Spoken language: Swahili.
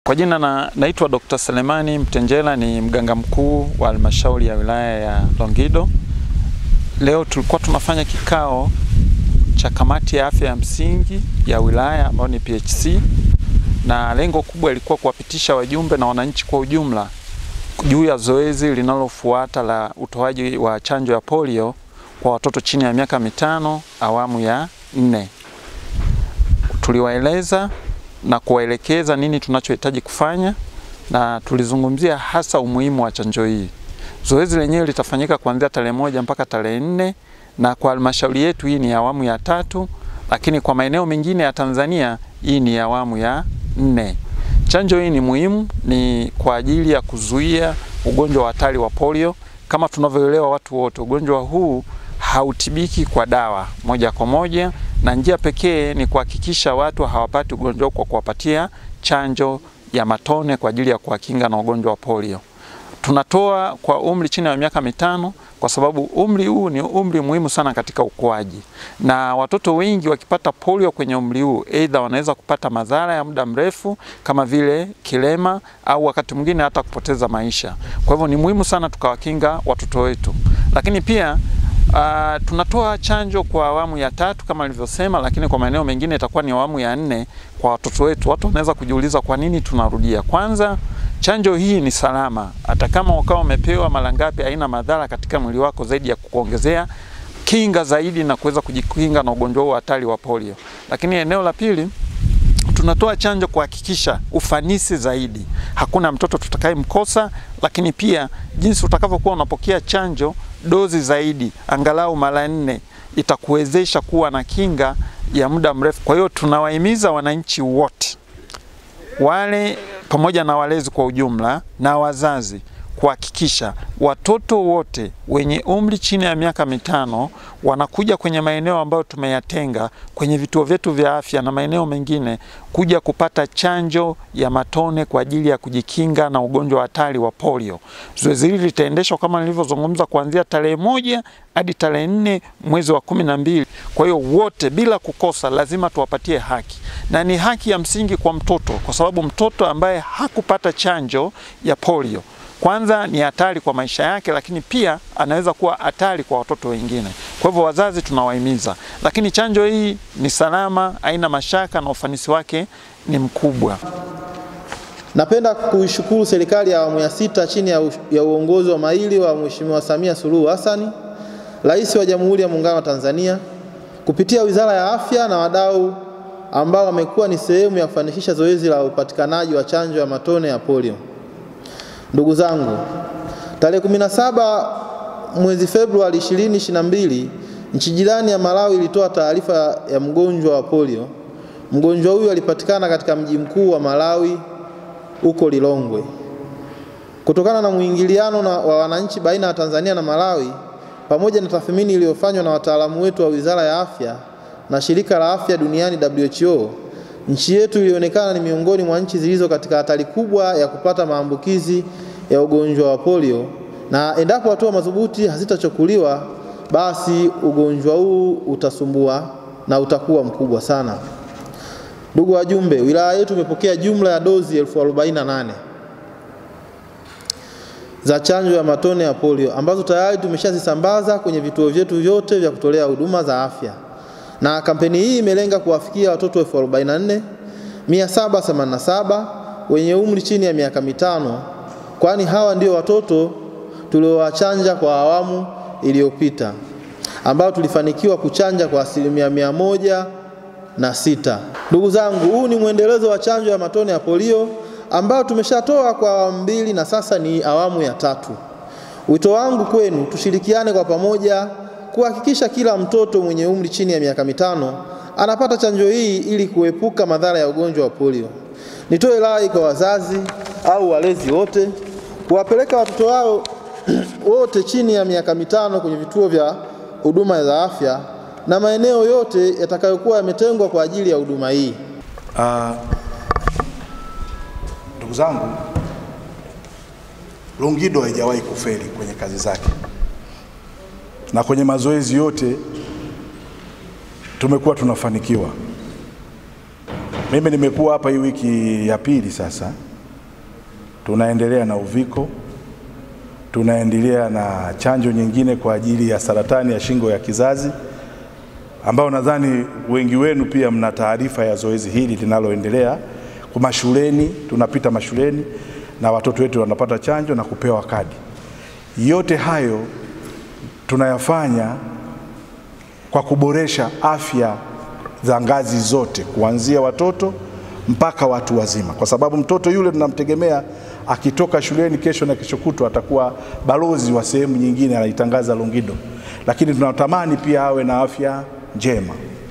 Kwa jina na, naitwa Dr. Selemani Mtenjela ni mganga mkuu wa halmashauri ya wilaya ya Longido. Leo tulikuwa tunafanya kikao cha kamati ya afya ya msingi ya wilaya ambayo ni PHC, na lengo kubwa ilikuwa kuwapitisha wajumbe na wananchi kwa ujumla juu ya zoezi linalofuata la utoaji wa chanjo ya polio kwa watoto chini ya miaka mitano awamu ya nne. Tuliwaeleza na kuwaelekeza nini tunachohitaji kufanya na tulizungumzia hasa umuhimu wa chanjo hii. Zoezi lenyewe litafanyika kuanzia tarehe moja mpaka tarehe nne na kwa halmashauri yetu hii ni awamu ya tatu, lakini kwa maeneo mengine ya Tanzania hii ni awamu ya nne. Chanjo hii ni muhimu, ni kwa ajili ya kuzuia ugonjwa wa hatari wa polio. Kama tunavyoelewa watu wote, ugonjwa huu hautibiki kwa dawa moja kwa moja, na njia pekee ni kuhakikisha watu hawapati ugonjwa huu kwa kuwapatia chanjo ya matone kwa ajili ya kuwakinga na ugonjwa wa polio. Tunatoa kwa umri chini ya miaka mitano kwa sababu umri huu ni umri muhimu sana katika ukuaji, na watoto wengi wakipata polio kwenye umri huu, aidha wanaweza kupata madhara ya muda mrefu kama vile kilema au wakati mwingine hata kupoteza maisha. Kwa hivyo ni muhimu sana tukawakinga watoto wetu, lakini pia Uh, tunatoa chanjo kwa awamu ya tatu kama nilivyosema, lakini kwa maeneo mengine itakuwa ni awamu ya nne kwa watoto wetu. Watu wanaweza kujiuliza kwa nini tunarudia. Kwanza, chanjo hii ni salama, hata kama ukawa umepewa mara ngapi, haina madhara katika mwili wako zaidi ya kukuongezea kinga zaidi na kuweza kujikinga na ugonjwa huu hatari wa polio. Lakini eneo la pili tunatoa chanjo kuhakikisha ufanisi zaidi, hakuna mtoto tutakayemkosa, lakini pia jinsi utakavyokuwa unapokea chanjo dozi zaidi, angalau mara nne, itakuwezesha kuwa na kinga ya muda mrefu. Kwa hiyo tunawahimiza wananchi wote wale pamoja na walezi kwa ujumla na wazazi kuhakikisha watoto wote wenye umri chini ya miaka mitano wanakuja kwenye maeneo ambayo tumeyatenga kwenye vituo vyetu vya afya na maeneo mengine kuja kupata chanjo ya matone kwa ajili ya kujikinga na ugonjwa wa hatari wa polio. Zoezi hili litaendeshwa kama nilivyozungumza kuanzia tarehe moja hadi tarehe nne mwezi wa kumi na mbili. Kwa hiyo wote bila kukosa lazima tuwapatie haki, na ni haki ya msingi kwa mtoto, kwa sababu mtoto ambaye hakupata chanjo ya polio kwanza ni hatari kwa maisha yake, lakini pia anaweza kuwa hatari kwa watoto wengine. Kwa hivyo wazazi tunawahimiza, lakini chanjo hii ni salama, haina mashaka na ufanisi wake ni mkubwa. Napenda kuishukuru serikali ya awamu ya sita chini ya, ya uongozi wa mahiri wa Mheshimiwa Samia Suluhu Hassan, Rais wa Jamhuri ya Muungano wa Tanzania, kupitia Wizara ya Afya na wadau ambao wamekuwa ni sehemu ya kufanikisha zoezi la upatikanaji wa chanjo ya matone ya polio. Ndugu zangu, tarehe 17 mwezi Februari 2022 nchi jirani ya Malawi ilitoa taarifa ya mgonjwa wa polio. Mgonjwa huyu alipatikana katika mji mkuu wa Malawi huko Lilongwe. Kutokana na mwingiliano na wa wananchi baina ya Tanzania na Malawi pamoja na tathmini iliyofanywa na wataalamu wetu wa Wizara ya Afya na Shirika la Afya Duniani WHO, nchi yetu ilionekana ni miongoni mwa nchi zilizo katika hatari kubwa ya kupata maambukizi ya ugonjwa wa polio, na endapo hatua madhubuti hazitachukuliwa, basi ugonjwa huu utasumbua na utakuwa mkubwa sana. Ndugu wajumbe, wilaya yetu imepokea jumla ya dozi elfu arobaini na nane za chanjo ya matone ya polio ambazo tayari tumeshazisambaza kwenye vituo vyetu vyote vya kutolea huduma za afya na kampeni hii imelenga kuwafikia watoto elfu arobaini na nne mia saba themanini na saba wenye umri chini ya miaka mitano, kwani hawa ndio watoto tuliowachanja kwa awamu iliyopita ambao tulifanikiwa kuchanja kwa asilimia mia moja na sita. Ndugu zangu, huu ni mwendelezo wa chanjo ya matone ya polio ambao tumeshatoa kwa awamu mbili na sasa ni awamu ya tatu. Wito wangu kwenu, tushirikiane kwa pamoja kuhakikisha kila mtoto mwenye umri chini ya miaka mitano anapata chanjo hii ili kuepuka madhara ya ugonjwa wa polio. Nitoe rai kwa wazazi au walezi wote kuwapeleka watoto wao wote chini ya miaka mitano kwenye vituo vya huduma za afya na maeneo yote yatakayokuwa yametengwa kwa ajili ya huduma hii. Uh, ndugu zangu, Longido haijawahi kufeli kwenye kazi zake na kwenye mazoezi yote tumekuwa tunafanikiwa. Mimi nimekuwa hapa hii wiki ya pili sasa, tunaendelea na uviko, tunaendelea na chanjo nyingine kwa ajili ya saratani ya shingo ya kizazi ambao nadhani wengi wenu pia mna taarifa ya zoezi hili linaloendelea kwa mashuleni. Tunapita mashuleni na watoto wetu wanapata chanjo na kupewa kadi. Yote hayo tunayafanya kwa kuboresha afya za ngazi zote kuanzia watoto mpaka watu wazima, kwa sababu mtoto yule tunamtegemea akitoka shuleni kesho na kesho kutwa atakuwa balozi wa sehemu nyingine, anaitangaza Longido, lakini tunatamani pia awe na afya njema.